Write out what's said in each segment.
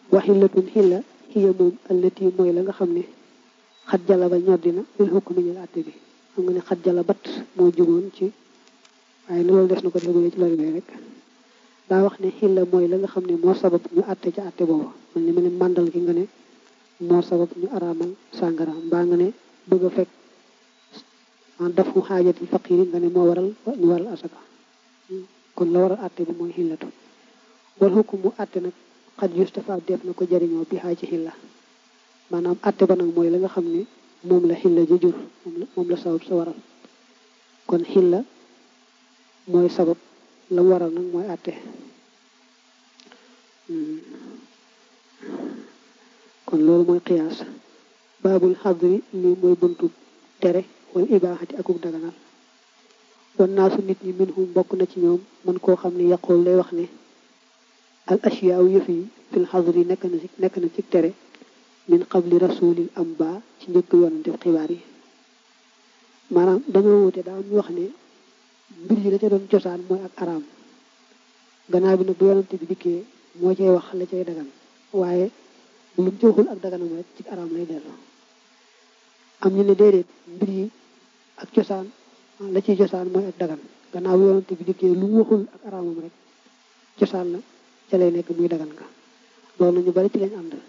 wa xillatun xilla xiya moom allati mooy la nga xam ne xat jala ba ñoddina lil hukmi ñil àtte bi xam nga ne xat jala bat moo jugoon ci waaye loolu des na ko déggee ci lori bi rek daa wax ne xilla mooy la nga xam ne moo sabab ñu àtte ci àtte boobu man li ma ne màndal gi nga ne moo sabab ñu araamal sàngara mbaa nga ne bëgg a fekk en daf mu xaajati faqiri nga ne moo waral ñu waral asaka kon la waral àtte bi mooy xillatu wal xukum mu àtte nag xat yustafa def na ko jariñoo bi xaa ci xilla maanaam àtte ba nag mooy la nga xam ne moom la xilla ji jur moom la sabab sa waral kon xilla mooy sabab la mu waral nag mooy àtte kon loolu mooy qiyaas baabul xadri lii mooy buntu tere wal ibaaxati akuk daganal wan naasu nit ñi min hum bokk na ci ñoom man koo xam ne yaqul lay wax ne al ashyaaw yëf yi fil xadri nekk na ci nekk na ci tere min qabli rasulil amba ci njëkk yonante xibaar yi maanaam dañoo wute daa am ñu wax ne mbir yi la ca doon cosaan mooy ak araam gannaaw bi nag bu yonante bi dikkee moo cay wax la cay dagan waaye lu mu ci waxul ak daganam rek ci araam lay dellu am ñu ne déedéet mbir yi ak cosaan la ciy cosaan mooy ak dagan gannaaw bu yonante bi dikkee lu mu waxul ak araamam rek cosaan la ca lay nekk muy dagan ka loolu ñu bari ci lañ ànd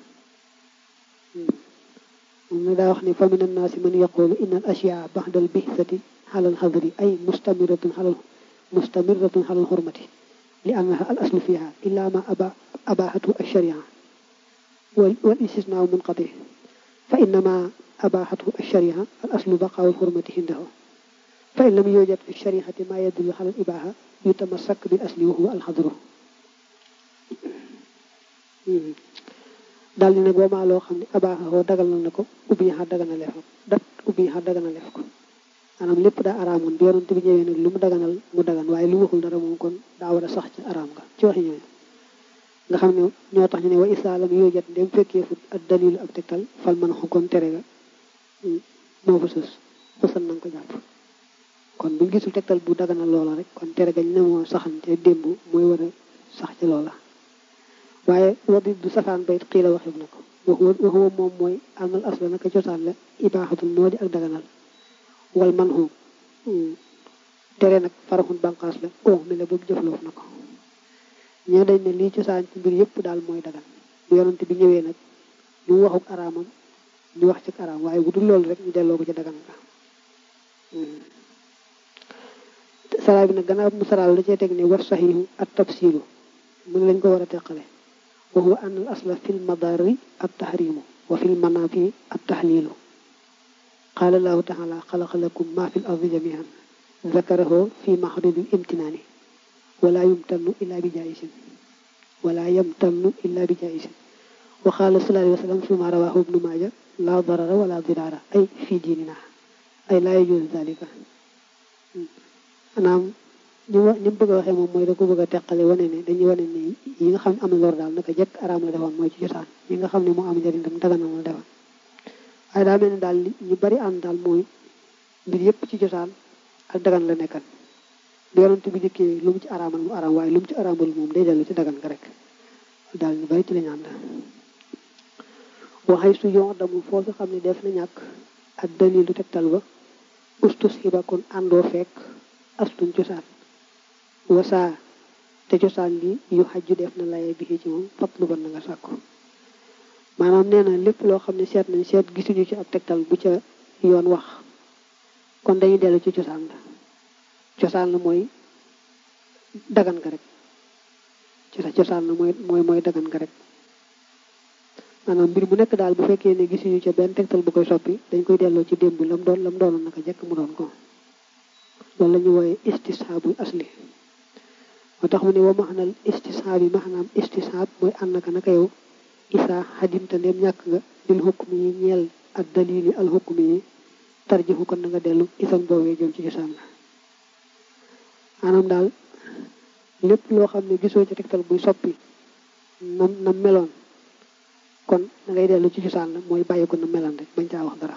moom na daa wax ne fa min annaasi man yaqulu inna al ashyaa baxda al bixsati xalal xadri ay mustamiratun xalal mustamiratun xalal xurmati li annaha al aslu fiha illa ma aba abaxatu alsharia wal wal istisnaa munqati fa innama abaxatu alsharia al aslu baqaaw alxurmati hindahu fa in lam yujad fi shariati ma yadullu xalal ibaxa yutamassak bil asli wa huwa alxadru daal di nag boomaa loo xam ne abaaxoo dagal na ko ubbi xa dagana lef ko dat ubbi xa dagana lef ko maanaam lépp daa araamoon bi yonent bi ñëwee nag lu mu daganal mu dagan waaye lu waxul dara moom kon daa war a sax ci araam nga ci waxi ñooñu nga xam ne ñoo tax ñu ne wa isaalam yoo jot ndem fekkee fut ak dalilu ak tegtal fal man xu kon tere ga moo fa sës fësal na nga ko jàpp kon buñ gisul tegtal bu daganal loola rek kon tere gañ ne moo saxante démb mooy war a sax ci loola waaye wadi du safaan bayit xii la waxib na ko waxuwa moom mooy amal asla naka cosaan la ibaaxatul moo di ak daganal wal man xu tere nag faraxun banqaas la o mi la boobu jëfloof na ko ñoo dañ ne lii cosaan ci mbir yëpp daal mooy dagan bu yonante bi ñëwee nag ñu waxuk araamam ñu wax ci araam waaye bu dul loolu rek ñu delloo ko ci dagan nga saraa bi nag gannaaw mu saraal da cee teg ne war saxiixu at tafsilu mu ne lañ ko war a teqale wa huwa an al asla fi lmadari at tahrimu wa fi lmanafi at tahlilu qaala allahu taala xalaqa lakum ma fi l ardi jamian zakarahu fi maxdubi imtinaani wala yumtannu illa bi jaisin wala yamtannu illa bi jaisin wa qaala sallallahu alayhi wa sallam fi ma rawahu ibnu maaja la darara wala dirara ay fi diinina ay laa yajuz dalika anaam ñu wa ñu bëgg a waxee moom mooy da ko bëgg a teqale wane ne dañuy wane ne yi nga xam ne am na lor daal naka jekk araam la defoon mooy ci cosaan yi nga xam ne moo am njëriñ tam daganam la defoon waaye daa mel ne daal ñu bari ànd daal mooy mbir yëpp ci cosaan ak dagan la nekkan bu yonent bi dikkee lu mu ci araamal mu araam waaye lu mu ci araamal moom day dellu ci dagan nga rek daal ñu bari ci lañu ànd waxay su yoon damu foofu xam ne def na ñàkk ak dalilu tegtal ba ustus xiba kon àndoo fekk astun cosaan wasaa te cosaan li yu xajju def na laye bi ci moom fatlu ban na nga sàkku maanaam nee na lépp loo xam ne seet nañ seet gisuñu ci ab tegtal bu ca yoon wax kon dañuy dellu ci cosaan la cosaan la mooy dagan nga rek cosaan la mooy mooy mooy dagan nga rek maanaam mbir mu nekk daal bu fekkee ne gisuñu ca benn tegtal bu koy soppi dañ koy delloo ci démb lam doon lam doonoon naka jekk mu doon ko loolu la ñu wooye istishaabul asli moo tax mu ne wa maxnal istishaab yi maanaam istishaab mooy ànd naka naka yow isaa xadimta ndem ñàkk nga bil xukmi yi ñeel ak dalili al xukmi yi tarjixu kon na nga dellu isan boobee jëm ci cosaan la maanaam daal lépp loo xam ne gisoo ci tegtal buy soppi nam nam meloon kon da ngay dellu ci cosaan la mooy bàyyi ko na meloon rek bañ caa wax dara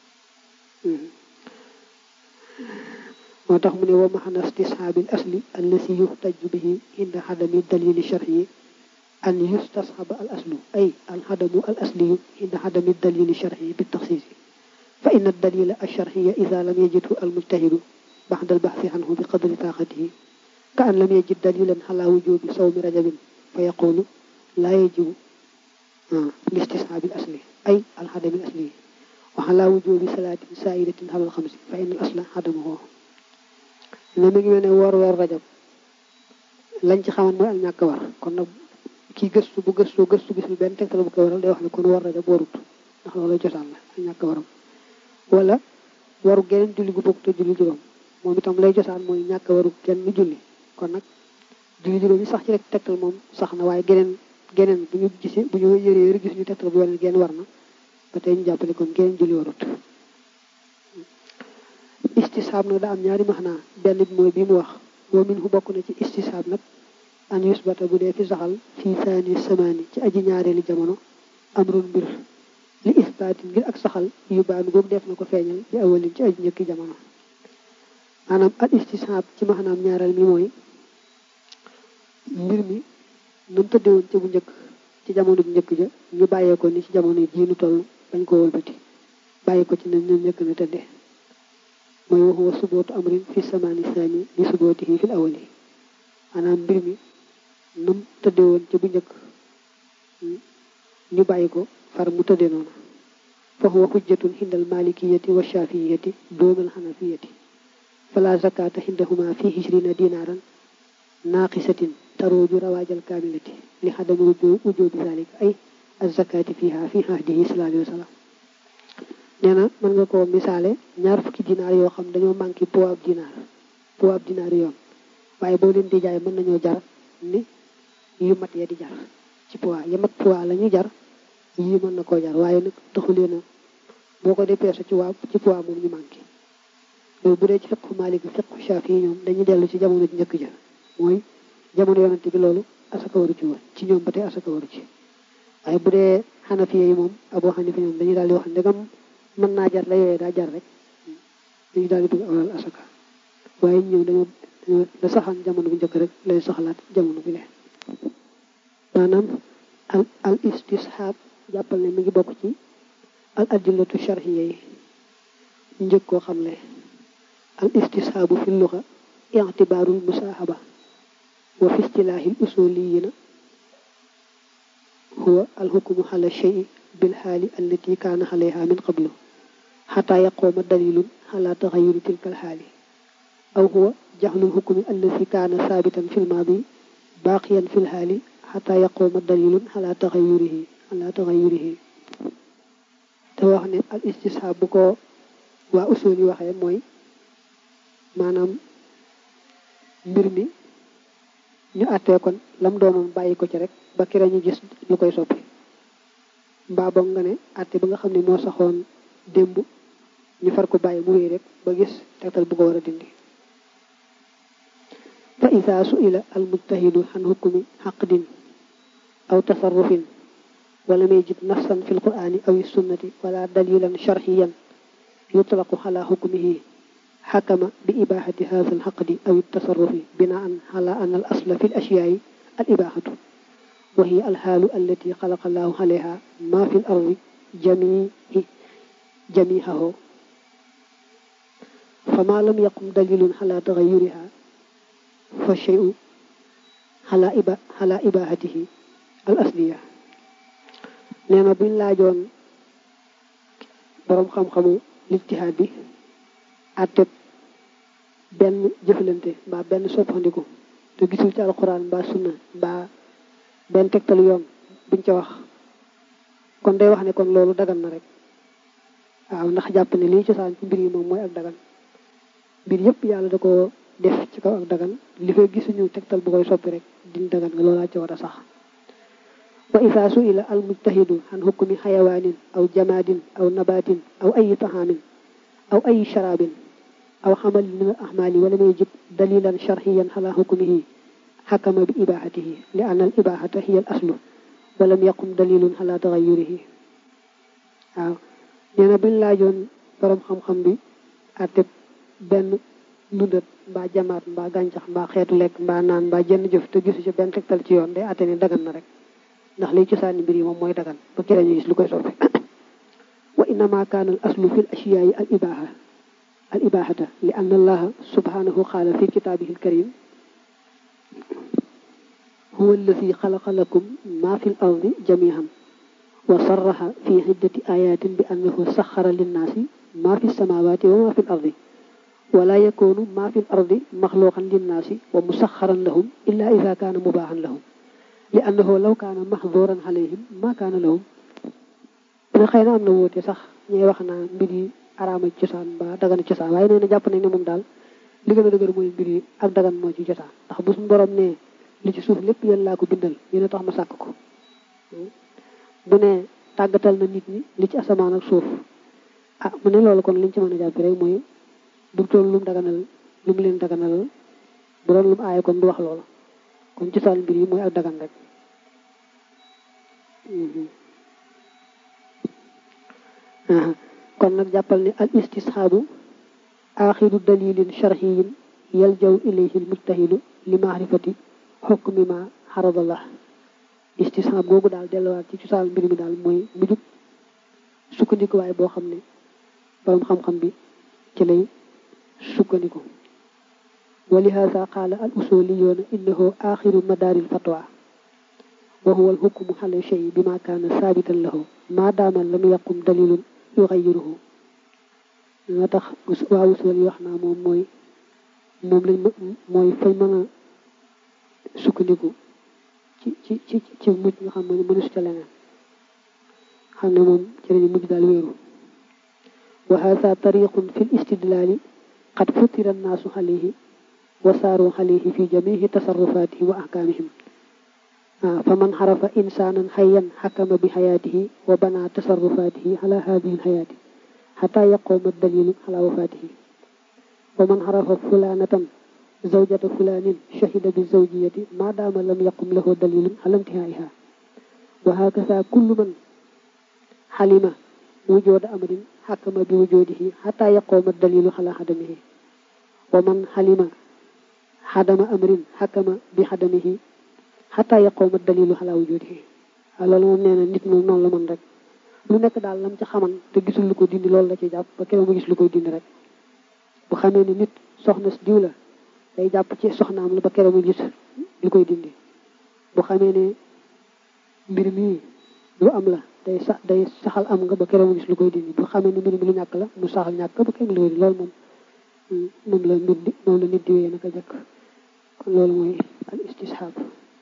moo tax mu ne wa maxana istishaabil asli allasi yuxtaju bihi inda xadami dalili shar'i an yustasxaba al aslu ay al xadamu al asliyu inda xadami dalili sharxi bi taxsiisi fa inna dalila al sharxiya ida lam yajidhu al mujtahidu baxda al baxsi anhu bi qadri taaxatihi ka an lam yajid dalilan xala wujubi sawmi rajabin fa yaqulu laa yajibu listisxaabi al asli ay al xadami al asli wa xala wujubi salaatin saaidatin xalal xamsi fa inna al asla xadamuhu ne mi ngi mel ne woor weer rajab lañ ci xaman mooy ak ñàkk war kon nag kii gëstu bu gëstoo gëstu gisul benn tegtal bu koy waral day wax ne kon war rajab warut ndax loolu cosaan la ak ñàkk waram wala waru geneen julli gu bokk te julli juróom moom itam lay cosaan mooy ñàkk waru kenn julli kon nag julli juróom yi sax ci rek tegtal moom sax na waaye geneen geneen bu ñu gisee bu ñu yëree yëre gis ñu tegtal bu wane genn war na ba tey ñu jàppale kon geneen julli warut istisaab nag daa am ñaari maxnaa benn bi mooy bi mu wax boo min hu bokk na ci istisaab nag an yusbata bu dee fi saxal fii saani samaani ci aji ñaareelu jamono amrun mbir li isbaatin ngir ak saxal yu baanu googu def na ko feeñal bi awalin ci aji njëkki jamono maanaam al istisaab ci maxnaam ñaareel mi mooy mbir mi nu mu tëddewoon ca bu njëkk ci jamono bu njëkk ja ñu bàyyee ko ni ci jamono jii nu toll bañ ko wëlbati bàyyi ko ci ne ñu njëkk na tëddee mooy waxuwa subootu amrin fi samaani saani li subootihi fil awali maanaam mbir mi num tëdde woon ci bu njëkk ñu bàyyi ko far mu tëdde noonu fa huwa xujjatun xindal malikiyati wa shafiyati doonal xanafiyati fala zakata xindahuma fi hishrina dinaaran naaqisatin tarooju rawaajal kaamilati li xadami wujubi zalika ay azakati fiha fi ahdihi sallallahu alayhi wa sallam nee na mën nga ko misaale ñaar fukki dinaar yoo xam dañoo manqué poids ab dinaar poids ab dinaar yoon waaye boo leen di jaay mën nañoo jar ni yu mat ya di jar ci poids ya mat poids la ñuy jar yii mën na koo jar waaye nag taxulee na boo ko dépeese ci waa ci poids moom ñu manqué loolu bu dee ci fiqhu Maalik fiqhu Shaafi yi ñoom dañuy dellu ci jamono ji njëkk ja mooy jamono yonante bi loolu asaka waru ci woon ci ñoom ba tey asaka waru ci waaye bu dee Xanafi yi moom Abu Xanifa ñoom dañuy daal di wax ndegam mën naa jar la yooyee daa jar rek dañu daal di bëgg awalal asaka waaye ñëw dañoo la saxaan jamono bu njëkk rek lay soxlaat jamono bi leen maanaam al al istishaab jàppal ne mi ngi bokk ci al adillatu sharhiya yi njëkk koo xam ne al istishaabu fi luxa i'tibaarul musaahaba wa fi istilaahi al usuliyina huwa al hukmu ala shay'i bil xaali allati kaana alayha min qablu xataa yaquuma dalilun ala taxayuri tilka al xaali aw huwa jaxlul hukmi allati kaana saabitan fi lmaadi baaqiyan fi lxaali xataa yaquuma dalilun ala taxayurihi ala taxayurihi te wax ne al istishaab bu ko waa usul yi waxee mooy maanaam mbir mi ñu àttee kon lam doonoon bàyyi ko ci rek ba kira ñu gis lu koy soppi mbaa boog nga ne àtte ba nga xam ne moo saxoon démb ñu far ko bàyyi mu wéy rek ba gis tegtal bu ko war a dindi fa ida suila al mujtahidu an hukmi xaqdin aw tasarrufin wala may jib nafsan fi lqurani aw sunnati wala dalilan sharxiyan yutlaqu ala hukmihi xakama bi ibahati hada alxaqdi aw tasarrufi binaan ala an al asla fi l ashyaai al ibahatu wa hiya alxaalu allati xalaqa allahu alayha ma fi l ardi jamii jamihahu fama lam yaqum dalilun ala taxayuriha fa cheyu ala iba ala ibahatihi al asliya nee na buñ laajoon boroom xam-xamu lijtihaad bi àtteb benn jëflante mbaa benn soppandiku te gisul ci alquran mbaa sunna mbaa benn tegtalu yoon buñ ca wax kon day wax ne kon loolu dagan na rek waaw ndax jàpp ne lii cosaan ci mbir yi moom mooy ak dagan mbir yëpp yàlla da ko def ci kaw ak dagan li fay gisuñu tegtal bu koy soppi rek din dagan nga loolaa ci war a sax wa isa suila al mujtahidu an hukmi xayawaanin aw jamaadin aw nabatin aw ayi taxaamin aw ayi sharabin aw xamal min al ahmaali wala may jib dalilan sharxiyan ala hukmihi xakama bi ibahatihi li an al ibahata hiya al aslu walam yaqum dalilun ala taxayurihi waaw nee na buñ laajoon borom xam-xam bi àtte benn ndundat mbaa jamaat mbaa gàncax mbaa xeetu lekk mbaa naan mbaa jenn jëf te gisu ci benn tegtal ci yoon day àtte ni dagan na rek ndax lay cosaani mbir yi moom mooy dagan ba kere ñu gis lu koy soppi wa innama kaana al aslu fi l ashiyaayi al ibaha al ibahata li anna allaha subhanahu qaala fi kitaabihi al karim huwa alladi xalaqa lakum ma fi l ardi jamihan wa sarraha fi iddati ayatin bi annahu saxara linnaasi ma fi samawati wa ma fi l ardi wala yakunu ma fi l ardi maxluqan linnaasi wa musaxaran lahum illa ida kaana mubaaxan lahum li annahu law kaana maxduran alayhim ma kaana lahum ne xëy na am na wóote sax ñuy wax naa mbir yi araama cosaan ba dagana cosaan waaye nee na jàpp nañ ne moom daal li gën a dëgër mooy mbir yi ak dagan moo ci cosaan ndax bu suñu borom ne li ci suuf lépp yéen laa ko bindal yéen a tax ma sàkk ko bu ne tàggatal na nit ñi li ci asamaan ak suuf ah mu ne loolu kon liñ ci mën a jàpp rek mooy bu toll lu mu daganal lu mu leen daganal bu doon lu mu aaye kon du wax loolu kon cosaan mbir yi mooy ak dagan rek kon nag jàppal ne al istisxaabu axiru dalilin sharxiyin yaljaw ilayhi al mujtahidu li maarifati xukmi ma xaradallah istisxaab googu daal delluwaat ci cosaan mbir mi daal mooy mujub sukkandikuwaay boo xam ne borom xam-xam bi ci lay sukkandiku wa lihaada qaala al usuliyuuna innahu axiru madaaril fatwa wa huwa al hukmu ala shay bima kaana saabitan lahu maa daama lam yaqum dalilun yuxayiruhu nga tax waa usul yi wax naa moom mooy moom lañ mooy fañ mën a sukkandiku ci ci ci ci mujj nga xam ne mënu su ca leneen xam ne moom ci lañu mujj daal wéeru wa hada tariqun fi l istidlaali qad futira annaasu alayhi wa saaru alayhi fi jamihi tasarrufaatihi wa ahkaamihim fa man xarafa insaanan xayan xakama bi xayaatihi wa bana tasarrufaatihi ala hadihi lxayaati xataa yaquuma dalilu ala wafaatihi wa man xarafa fulaanatan zawjata fulaanin shahida bi zawjiyati maa daama lam yaqum lahu dalilun ala intihaaiha wa hakasa kullu man xalima wujooda amrin xakama bi wujoodihi xataa yaquuma dalilu ala xadamihi wa man xalima xadama amrin xakama bi xadamihi xataa yaqooma dalilu xalaa wujudihi waaw loolu moom nee na nit moom noonu la mën rek lu nekk daal lam ca xaman te gisul lu ko dindi loolu la ci jàpp ba keroog mu gis lu koy dindi rek bu xamee ne nit soxna si diw la day jàpp ci soxnaam la ba keroog mu gis lu koy dindi bu xamee ne mbir mi lu am la day sax day saxal am nga ba keroog mu gis lu koy dindi bu xamee ne mbir mi lu ñàkk la mu saxal ñàkk ba keroog lu koy dindi loolu moom moom la mbir di moom la nit di wéyee naka jëkk kon loolu mooy al istishaab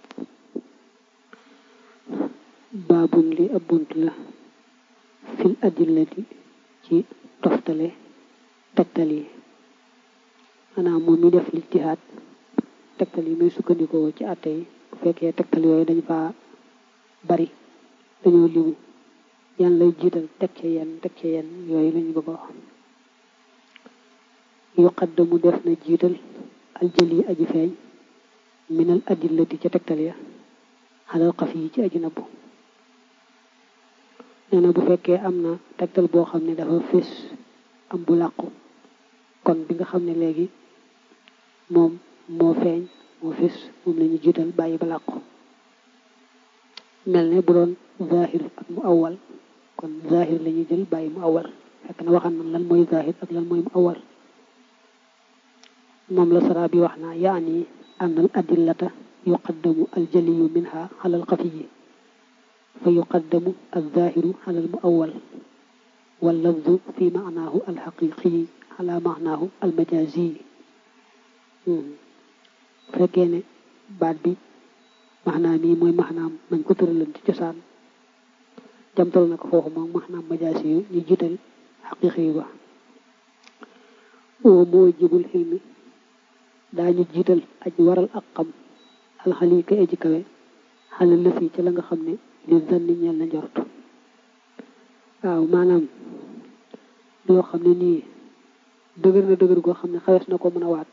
baabun li ab bunt la fil adillati ci toftale tegtal yi maanaam moom mi def lijtihaad tegtal yi muy sukkandikoo ci àtte yi bu fekkee tegtal yooyu dañ fa bari dañoo limu yan lay jiital teg ci yenn teg ci yenn yooyu lañu bëgg a wax yuqaddamu def na jiital aljëli aji feeñ minal adillati ca tegtal ya xalal xaf yi ci aji nabbu nee na bu fekkee am na tegtal boo xam ne dafa fés am bu làqu kon bi nga xam ne léegi moom moo feeñ moo fés moom la ñu jiital bàyyi ba làqu mel ne bu doon zahir ak mu awal kon zahir la ñuy jël bàyyi mu awal fekk na waxan nan lan mooy zahir ak lan mooy mu awal moom la sara bi wax naa yaani an al adillata yuqaddamu aljaliyu minha ala alxafiyi fa yuqaddamu alzahiru ala almuawal wallafdu fi maanaahu alxaqiqiyi ala maanaahu almajazi fekkee ne baat bi maanaam mii mooy maanaam mañ ko tëralan ci cosaan jamtal na ko foofu moom maanaam majaasi yu ñu jiital xaqiqi yu ba oo moo jibul xilmi daañu jiital aj waral ak xam alxali kay aji kawe xale lëf yi ci la nga xam ne li zanni ñeel na njort waaw maanaam loo xam ne nii dëgër na dëgër goo xam ne xawees na ko mën a waat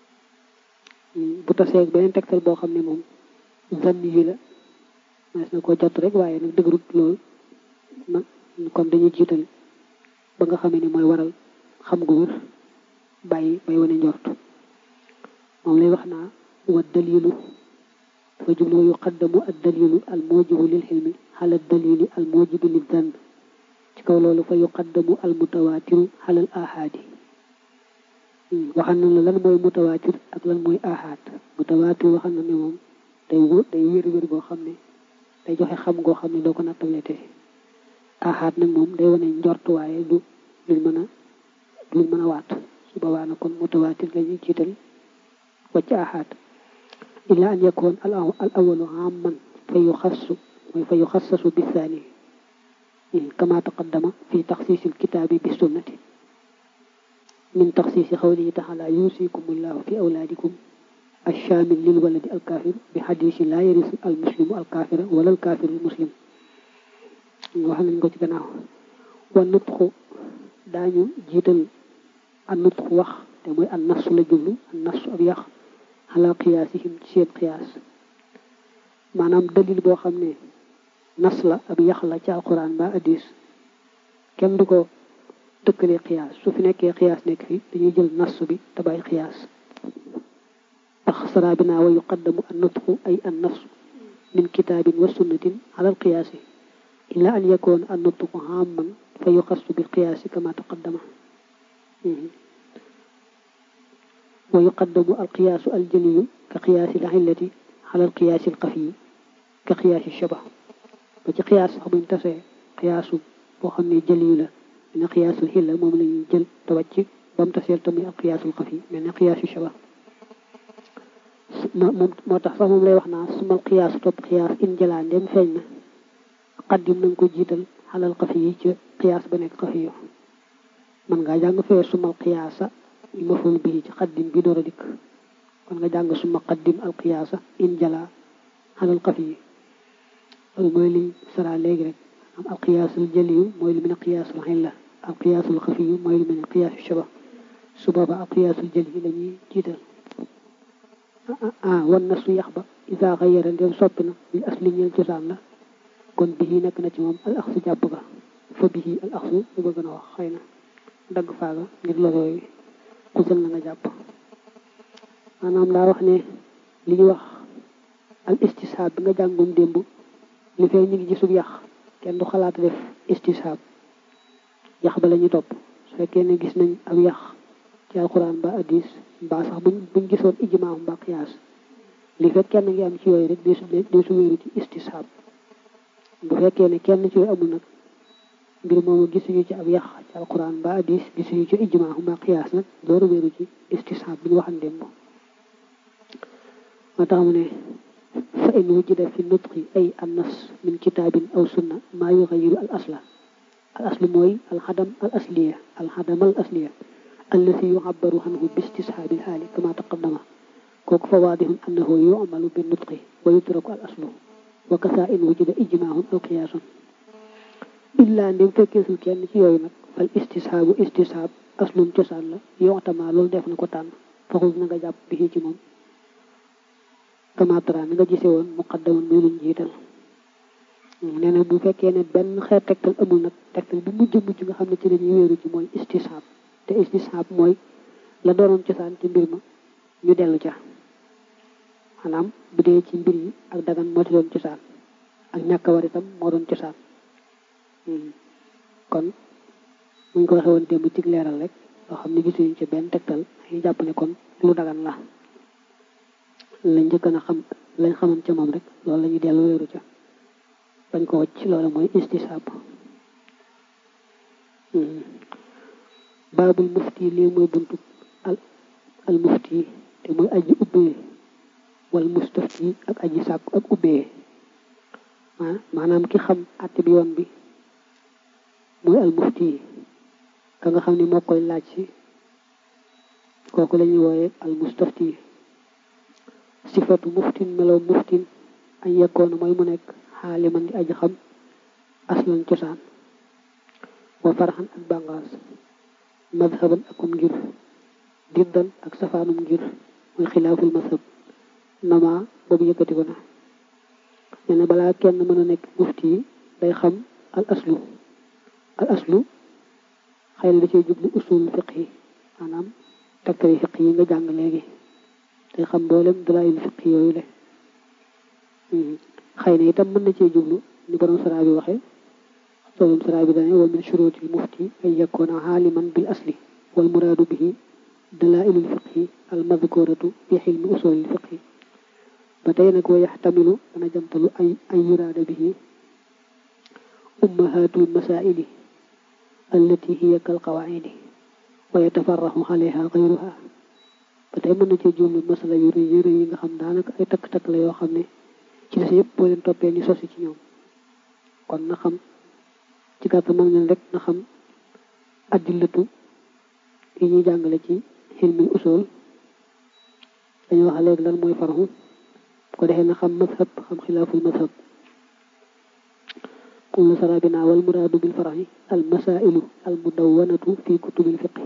bu taseeg beneen tegtal boo xam ne moom zanni yi la xawees na koo jot rek waaye nag dëgërut lool ma kon dañuy jiital ba nga xamee ni mooy waral xam gu wér bàyyi bay wane njort moom lay wax naa wa dalilu dafa jublu wa yuqaddamu ad dalilu al mujibu lil xilmi xala dalili al mujibu lil zann ci kaw loolu fa yuqaddamu al mutawatiru xalal ahaadi waxal na la lan mooy mutawaatir ak lan mooy ahaad mutawaatir waxal na ne moom day wóor day wér-wér goo xam ne day joxe xam goo xam ne doo ko nattaleete ahaad nag moom day wane njort waaye du luñ mën a luñ mën a waat su boobaa na kon mutawaatir la ñuy jiital wàcc ahaad illa an yakun al awalu amman fa yuxassu mooy fa yuxassasu bisaani kama taqaddama fi taxsiisi alkitaabi bi sunnati min taxsiisi xawlihi taala yuusikumullahu fi awlaadikum alchaamil lil waladi alkaafir bi xadiisi laa yarisu almuslimu alkaafira wala alkaafiru almuslim wax nañ ko ci gannaaw wa nutxu daañu jiital an nutxu wax te mooy an nafsu la jublu an nafsu ab yax ala qiyaasihim ci seen qiyaas maanaam dalil boo xam ne nas la ab yax la ci alquran ba hadis kenn du ko tëkkalee qiyaas su fi nekkee qiyaas nekk fi dañuy jël nas bi te bàyyi qiyaas tax sara bi naa wa yuqaddamu an nutqu ay an nafsu min kitaabin wa sunnatin ala al qiyaasi illa an yakun an nutqu amman fa yuxassu bil qiyaasi kama taqaddama wa yuqaddamu al qiyaasu al jaliyu ka qiyaasi al illati ala al qiyaasi al xafiyi ka qiyaasi shabah ba ci qiyaas sax buñ tasee qiyaasu boo xam ne jëliyu la ne qiyaasul xilla moom la ñuy jël te wàcc ba mu taseel te muy ak qiyaasul xafi mel ne qiyaasu shaba moom moo tax sax moom lay wax naa sumal qiyaasu topp qiyaas in jëlaa ndem feeñ na qaddim na nga ko jiital xalal xafi yi ca qiyaas ba nekk xafi yo man ngaa jàng fee sumal qiyaasa ñu maful bii ci qaddim bi door a dikk kon nga jàng suma qaddim al qiyaasa in jëlaa xalal xafi yi loolu mooy liñ sara léegi rek am alqiyaasul jaliyu mooy lu mel ne qiyaasul xilla alqiyaasul xafiyu mooy lu mel ne qiyaasu shaba su booba alqiyaasul jaliyu la ñuy jiital ah wan na su yax ba isa xayara ndem soppi na li asli ñeel cosaan la kon bihi nekk na ci moom al axsu jàpp ga fa bihi al axsu lu bëgg na wax xëy na dagg faaga ngir lorooyu xusal na nga jàpp maanaam daa wax ne li ñu wax al istisaab bi nga jàngoon démb li fee ñu ngi gisub yàq kenn du xalaat def istisaab yàq ba la ñu topp su fekkee ne gis nañ ab yàq ci alquran ba hadis mbaa sax buñ buñ gisoon ijmaa mbaa qiyaas li fekk kenn ngi am ci yooyu rek deesu deesu wéeru ci istisaab bu fekkee ne kenn ci yooyu amul nag mbir moomu gisuñu ci ab yàq ci alquran ba hadis gisuñu ci ijmaa mbaa qiyaas nag dooru wéeru ci istisaab bi ñu waxan démb moo tax mu ne fa in wujida fi nutqi ay annas min kitaabin aw sunna maa yuxayiru al asla al aslu mooy alxadam al asliya alxadam al asliya allati yuxabaru anhu bi istisxaabi lxaali kama taqaddama kooku fa waadihun annahu yumalu bi nutqi wa yutraku al aslu wa kasa in wujida ijmaahun aw qiyaasun illaa ndem fekkeesul kenn ci yooyu nag fal istisxaabu istisxaab aslun cosaan la yoxtama loolu def na ko tànn faxul na nga jàpp bi ci moom kamatara mi nga gise woon muqaddaman muy luñ jiital nee na bu fekkee ne benn xeet tegtal amul nag tegtal bu mujj mujj nga xam ne ci lañuy wéeru ci mooy istishaab te istishaab mooy la doonoon cosaan ci mbir ma ñu dellu ca maanaam bu dee ci mbir yi ak dagan moo ci doon cosaan ak ñàkk war itam moo doon cosaan kon muñ ko waxe woon démb ci leeral rek loo xam ne gisuñu ci benn tegtal ñu jàpp ne kon lu dagan la lañ njëkk na xam lañ xaman ca moom rek loolu la ñuy dellu wéeru ca bañ ko wacc loolu mooy istisaab baabul mufti lii mooy buntu al al mufti te mooy aji ubbee wal mustafti ak aji sàkk ak ubbee maanaam ki xam àtte bi yoon bi mooy al mufti ka nga xam ne moo koy laaj si kooku la ñuy wooye al mustafti sifatu muftin melow muftin añ yekkoon mooy mu nekk xaaliman di aji xam aslan cosaan wa farxan ak bàngaas madhaban akum ngir diddan ak safaanum ngir mooy xilaaful madhab nama boobu yëkkati ko na nee na balaa kenn mën a nekk mufti yi day xam al aslu al aslu xëy na da cee jublu usul fiq yi maanaam takkari fiq yi nga jàng léegi day xam mboolem dalaayil fiq yooyu le xëy na itam mën na cee jublu ni borom sara bi waxee borom sara bi dane wa min shurutil mufti ay yakuna aaliman bil asli wal muraadu bihi dalailul fiqhi al madkuratu fi xilmi usulil fiqhi ba tey nag wa yaxtamilu dana jamtalu ay ay yuraada bihi ummahatul masaili allati hiya kal qawaidi wa yatafarraxu alayha gayruha ba tey mën na cee jublu masala yu rëy yu rëy yi nga xam daanaka ay takk-takk la yoo xam ne ci des yëpp boo leen toppee ni sosi ci ñoom kon na xam ci gàttal mag leen rek na xam addillatu yi ñuy jàngale ci xilmil usul dañu wax léegi lan mooy farxu ko defee na xam mazhab xam xilaaful mazhab kum la sara binaa wal muraadu bil faraxi al masailu al mudawwanatu fi kutubil fiqi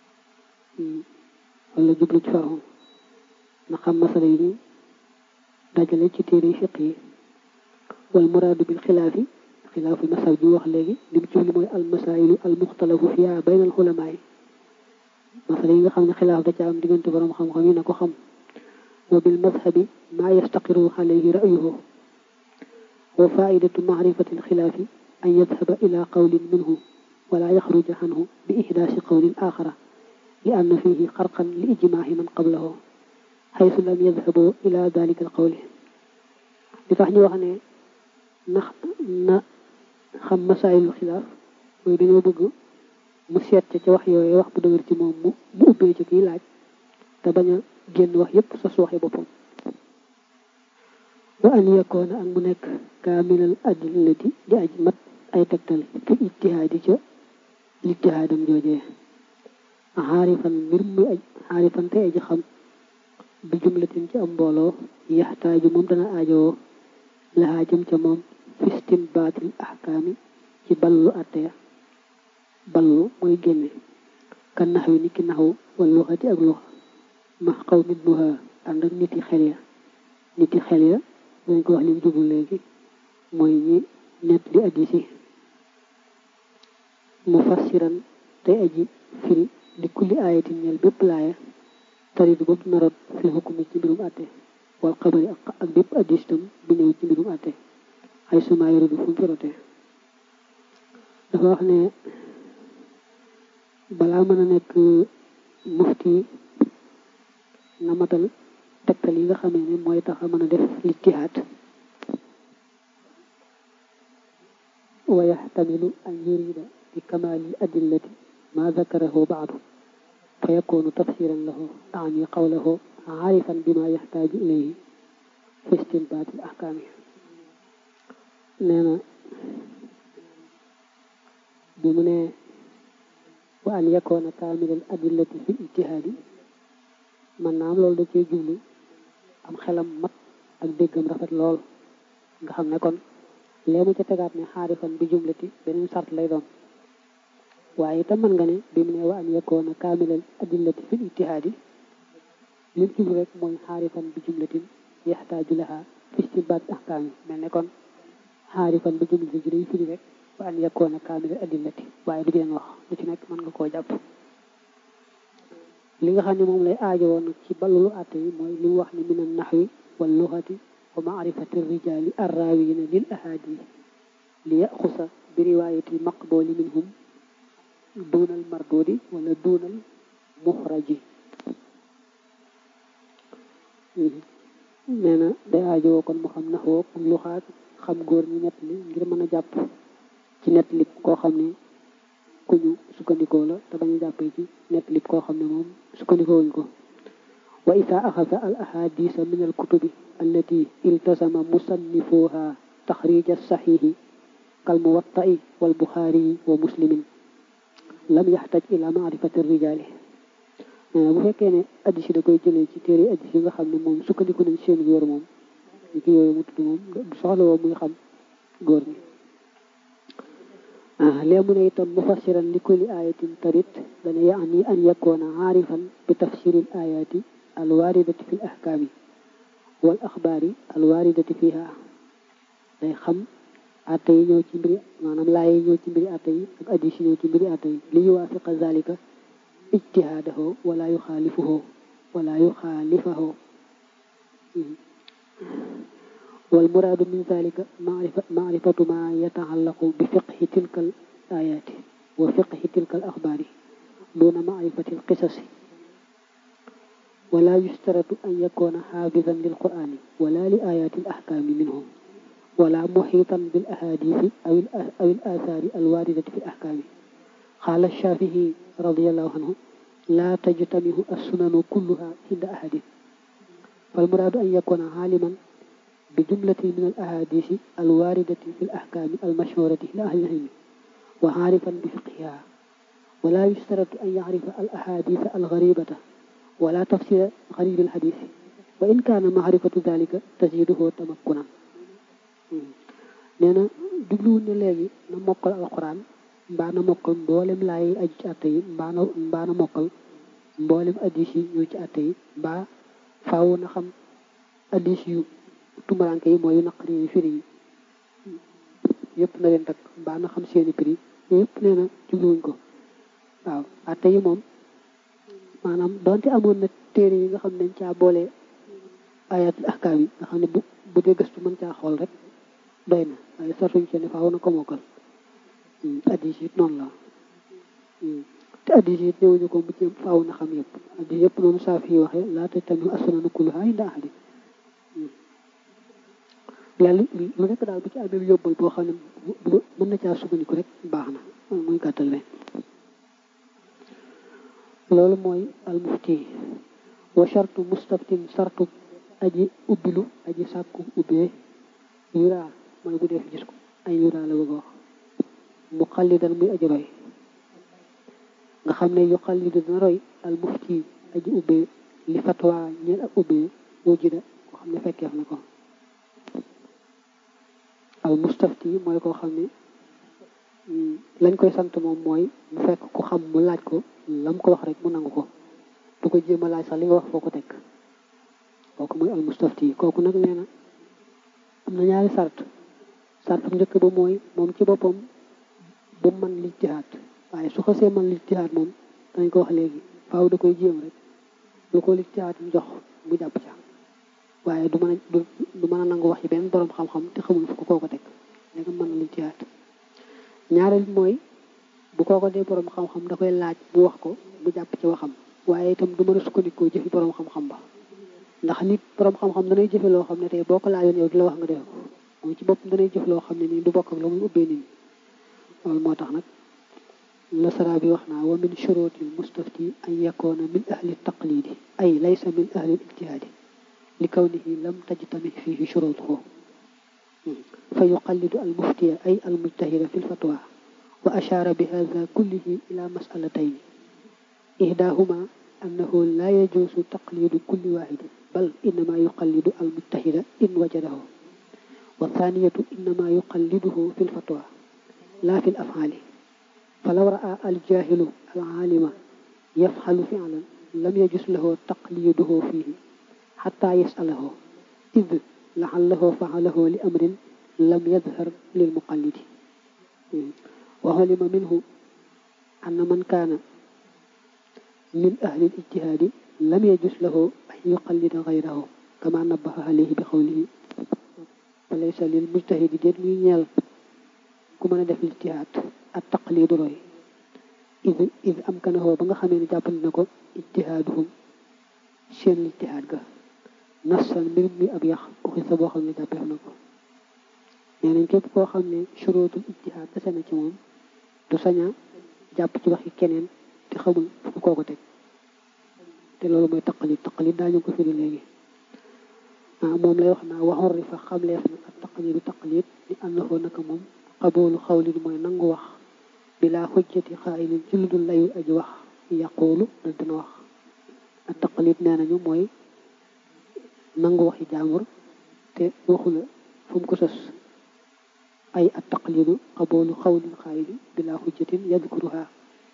wala jublu ci farxu na xam masala yi ñu dajale ci téere fiq yi wal muraadu bil xilaafi xilaaful masab bi wax léegi li mu jublu mooy al masailu al muxtalafu fiha bayna al xulamaa yi masala yi nga xam ne xilaaf da ca am diggante borom xam-xam yi na ko xam wa bil madhabi maa yastaqiru alayhi ra'yuhu wa faidatu maarifati al xilaafi an yadhaba ila qawlin minhu wala yaxruja anhu bi ihdaasi qawlin axara li anna fihi xarqan li ijmaahi man qablahu xaysu lam yadhabu ila dalika al qawli li tax ñu wax ne na na xam masaayilul xilaaf mooy dañoo bëgg mu seet ca ca wax yooyu wax bu dëgër ci moom mu mu ubbee ci kii laaj te bañ a génn wax yépp sa su waxee boppam wa an yakoona ak mu nekk kaamilal adillati di aj mat ay tegtal fi ijtihaadi ca lijtihaadam joojee xaarifan mbir muy aj xaarifan te aji xam bi jumlatin ci am mbooloo yaxtaaju moom dana aajowoo lahaa jëm ca moom fistin baatil ahkaami ci ballu atteya ballu mooy génne kan naxwi ni ki naxwu wala luxati ak luxa max xaw nit nuha ànd ak niti xel ya niti xel ya dañ ko wax lim jubul léegi mooy ñi nett di aji si mu fassiran tey aji firi di kulli ayatin ñel bépp laaya taridu bopp narot fi xukumi ci mbirum àtte wal xabari ak bépp addis tam bu ñëw ci mbirum àtte ay suma yoridu fu mu firote dafa wax ne balaa mën a nekk mufti na matal tegtal yi nga xamee ne mooy tax a mën a def lijtihaad wa yaxtamilu an yurida bi kamaali adillati ma zakarahu baadu fa yakunu tafsiran lahu ani qawlahu aarifan bima yaxtaaju ilayhi fi istinbaati l ahkaami nee na bi mu ne wa an yakoona kaamilal adillati fi ijtihaadi man naam loolu da cee jublu am xelam mat ak déggam rafet lool nga xam ne kon léemu ca tegaat ne xaarifan bi jumlati beneen sart lay doon waaye itam mën nga ne bi mu ne wa an yakoona kaamilal adillati fi ijtihaadi lim jublu rek mooy xaarifan bi jumlatin yaxtaaju laha fi istinbaat ahkaam yi mel ne kon xaarifan bi jumlati ji day firi rek wa an yakoona kaamilal adillati waaye du jeen wax lu ci nekk mën nga koo jàpp li nga xam ne moom lay aajo woon ci balulu àtte yi mooy li mu wax ne min an naxwi wal luxati wa maarifati rijaali arraawiyina lil ahaadi li yaxusa bi riwaayati maqbooli minhum duunal marduudi wala duunal muxraji nee na day aajowoo kon mu xam naxwoo ak luxaat xam góor ñi nett li ngir mën a jàpp ci nett li koo xam ne ku ñu sukkandikoo la te bañ a jàppee ci nett li koo xam ne moom sukkandikoo wuñ ko wa isa axasa al ahadisa min al kutubi allati iltasama musannifuha taxrija saxiixi kal muwatta'i wal buxaari wa muslimin lam yaxtaj ila maarifati rijaali bu fekkee ne addis yi da koy jëlee ci téere addis yi nga xam ne moom sukkandiku nañ seen góor moom li ki yooyu mu tudd moom du soxla woo muy xam góor ñi lee mu ne itam mufassiran li kulli ayatin tarit dana yaani an yakoona aarifan bi tafsiril ayati alwaridati fi l ahkaami wal axbaari alwaridati fiha day xam atte yi ñëw ci mbiri maanaam laaye yi ñëw ci mbiri atte yi ak addis yi ñëw ci mbiri atte yi li yuwaafiqa zalika ijtihaadahu wala yuxaalifuhu wala yuxaalifahu wal muraadu min zalika maarifa maarifatu ma yataallaqu bi fiqhi tilka al ayaati wa fiqhi tilka al axbaari duna maarifati al qisasi wala yustaratu an yakuna xaafidan lil qur'ani wala li ayaati al ahkaami minhum wala muxiitan bil ahadisi aw aw al aathaari al waaridati fi al ahkaami qaala shafii radiallahu anhu laa tajtamihu assunanu kulluha inda ahadin فالمراد أن يكون عالما بجملة من الأحاديث الواردة في الأحكام المشهورة لأهل العلم وعارفا بفقهها ولا يشترط أن يعرف الأحاديث الغريبة ولا تفسير غريب الحديث وإن كان معرفة ذلك تزيده تمكنا neena jubluwul ne léegi na mokkal alquran mbaa na mokkal mboolem laay aju ci atte yi mbaa na mbaa na mokkal mboolem addis yi ñëw ci atte yi mbaa faaw na xam addis yu tumuranke yi mooy yu naqari yi firi yi yëpp na leen takk mbaa na xam seeni prix yëpp nee na jubluwuñ ko waaw atte yi moom maanaam donte amoon na téere yi nga xam ne dañ caa boole ayatul ahkaam yi nga xam ne bu bu dee gëstu mën caa xool rek doy na waaye sartuñ ci ne faaw na ko mokkal addis yi noonu la te addis yi néewuñu ko mu ci faaw na xam yëpp addis yëpp noonu saa fi waxee laata tamit assunanu kulluha inda ahadi yàlla lu nekk daal bu ci amee yóbbal boo xam ne mën na caa sukkandiku rek baax na muy gàttal be loolu mooy almufti wa shartu mustaftin sartu aji ubbilu aji sàkku ubbee yuraa mooy bu def gis ko ay yuraa la bëgg a wax mu xallidan muy aji roy nga xam ne yu xallidu dina roy al mufti aji ubbee li fatwa ñeel ak ubbee wujida koo xam ne fekkeef na ko al mustafti mooy koo xam ne lañ koy sant moom mooy mu fekk ku xam mu laaj ko lam ko wax rek mu nangu ko du ko jéem a laaj sax li nga wax foo ko teg kooku mooy al mustafti kooku nag nee na am na ñaari sart sart am njëkk ba mooy moom ci boppam bu man lijtihaad waaye su xasee man lijtihaad moom dañ ko wax léegi faaw da koy jéem rek lu ko lijtihaad jox mu jàpp ca waaye du mën a du mën a nangu wax yi benn borom xam-xam te xamul fu ko kooko teg léegi mën na lijtihaad ñaareel mooy bu kooko dee borom xam-xam da koy laaj mu wax ko mu jàpp ci waxam waaye itam du mën a sukkandikoo jëfi borom xam-xam ba ndax nit borom xam-xam danay jëfe loo xam ne tey boo ko laajoon yow di la wax nga defe ko moom ci boppam danay jëf loo xam ne nii du bokk ak la muy ubbee nit ñi loolu moo tax nag nasara bi wax naa wa min shurutil mustafti an yakoona min ahli taqlidi ay laysa min ahli ijtihaadi li kawnihi lam tajtami fihi shurutuhu fa yuqallidu al muftiya ay al mujtahida fi lfatwa wa ashaara bi hada kullihi ila masalatayn ihdahuma annahu la yajuusu taqlidu kulli wahidin bal innama yuqallidu al mujtahida in wajadahu والثانية إنما يقلده في الفتوى لا في الأفعال فلو رأى الجاهل العالم يفعل فعلا لم يجس له تقليده فيه حتى يسأله إذ لعله فعله لأمر لم يظهر للمقلد وعلم منه أن من كان من أهل الاجتهاد لم يجس له أن يقلد غيره كما نبه عليه بقوله laysa lil mujtahidi déet muy ñeel ku mën a def lijtihaad ak taqlidu roy id id am kanahoo ba nga xamee ne jàppandi na ko ijtihaaduhum seen lijtihaad ga nassan mbir mi ab yax uxi sa boo xam ne jàppeef na ko nee nañ képp koo xam ne surootul ijtihaad dese na ci moom du saña jàpp ci waxi keneen te xamul fu koo ko teg te loolu mooy taqlid taqlid daañu ko firi léegi moom lay wax naa waxoon rifa xamleef na ak taqlidu taqlid ni annahu naka moom qaboolu xawlin mooy nangu wax bilaa xujjati xaayilin ci lu dul layul aji wax yaqoolu da dina wax ak taqlid nee nañu mooy nangu waxi jaambur te waxu la fu mu ko sos ay ak taqlidu qaboolu xawlin xaayilin bilaa xujjatin yadkuruha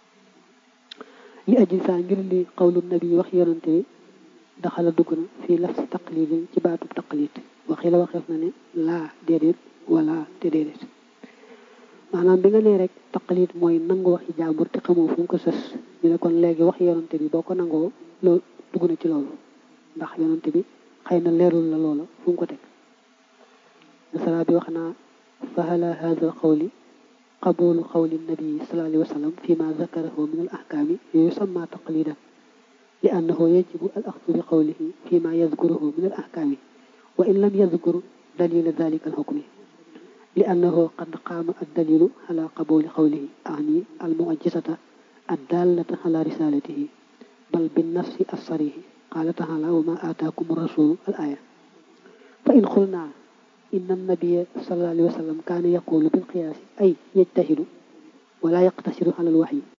li aji saa ngir li xawlu nabi wax yonante bi daxala dugg na fii laf si taqlidin ci baatub taqlid waxi la waxeef na ne laa déedéet wala te déedéet maanaam bi nga nee rek taqlid mooy nangu waxi jàmbur te xamoo fu mu ko sës ñu ne kon léegi wax yonante bi boo ko nangoo loolu dugg na ci loolu ndax yonante bi xëy na leerul la loola fu mu ko teg sara bi wax naa fahala hada alqawli qabulu qawli nabii sallallahu alayhi wa sallam fi ma zakarahu min al ahkaami yusamma taqlidan li annahu yajibu al axdu bi qawlihi fi ma yadkuruhu min al ahkaami wa in lam yadkur dalila dalika al hukmi li annahu qad qaama ad dalilu ala qabuli qawlihi ani al mu'jizata الدالة على رسالته بل بالنفس الصريح قال تعالى وما آتاكم الرسول الآية فإن قلنا إن النبي صلى الله عليه وسلم كان يقول بالقياس أي يجتهد ولا يقتصر على الوحي